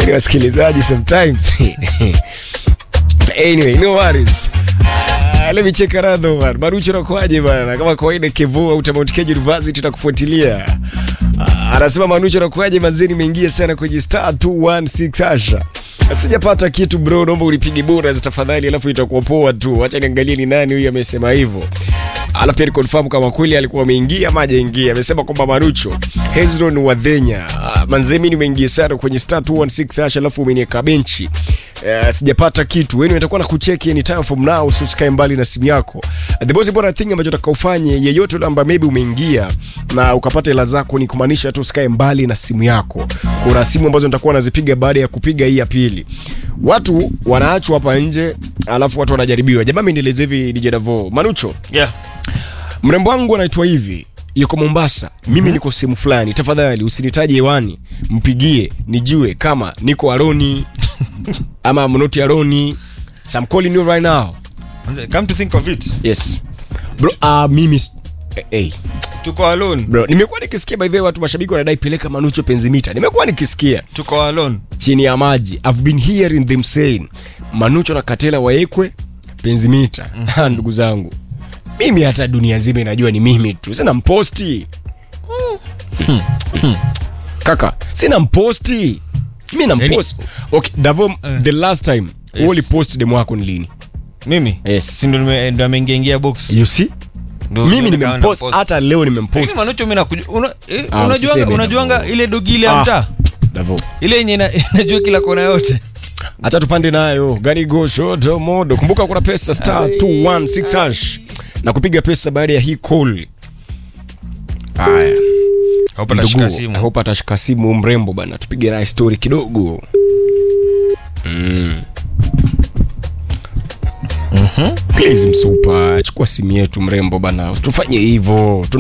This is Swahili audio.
Yaani wasikilizaji sometimes anyway no worries Uh, let me check another one. Marucho nakuaje bana? Kama kawaida Kevo au Mount Kenya University takufuatilia. Uh, anasema Manucho nakuaje mazeni imeingia sana kwenye star 216 hasha. Sijapata kitu bro, naomba ulipige bora za tafadhali, alafu itakuwa poa tu. Acha niangalie ni nani huyu amesema hivyo. Alafu pia ni confirm kama kweli alikuwa ameingia ama hajaingia. Amesema kwamba Manucho Hezron Wadhenya, uh, manzemi nimeingia sana kwenye star 216 hasha, alafu umeniweka benchi. Uh, sijapata kitu. Wewe nitakuwa nakucheki anytime from now, so usikae mbali na simu yako. The most important thing ambacho nataka ufanye, yeyote yule ambaye maybe umeingia na ukapata hela zako, ni kumaanisha tu usikae mbali na simu yako. Kuna simu ambazo nitakuwa nazipiga baada ya kupiga hii ya pili. Watu wanaachwa hapa nje, alafu watu wanajaribiwa. Jamaa amenieleza hivi DJ Davo, Manucho, Yeah. mrembo wangu anaitwa hivi yuko Mombasa, mimi niko sehemu fulani, tafadhali usinitaje hewani, mpigie nijue kama niko Aroni ama I'm not Aroni. So I'm calling you right now. Come to think of it. Yes. Bro, uh, mimi s- eh, hey, Tuko alone. bro, nimekuwa nikisikia by the way watu mashabiki wanadai peleka Manucho penzi mita. Nimekuwa nikisikia Tuko alone. chini ya maji. I've been hearing them saying Manucho na Katela waekwe penzi mita. Ha, ndugu zangu. Mimi hata dunia nzima inajua ni mimi tu. Sina mposti. Kaka, sina mposti. Mimi na Yaani- mpost. Okay, Davo, the last time Yes. yes. ulipost demo yako ni lini? Mimi? Yes. Si ndo nime- ndo ameingia ingia box. You see? Ndo Mimi nikawa nimempost napost. hata leo Lakini nimempost. Manucho mimi nakuja una, eh, Ah, unajuanga usiseme unajuanga hivyo. ile dogi ile ya Ah. mtaa. Davo. Ile yenye ina- inajua kila kona yote. Acha tupande nayo. Gari go shoto modo. Kumbuka kuna pesa star 216 hash. Na kupiga pesa baada ya hii call. Haya. Hapa Ndugu, nashika I simu. hope atashika simu mrembo bana, tupige naye story kidogo. Mm. Please msupa, chukua simu yetu mrembo bana, usitufanye hivyo. Tuna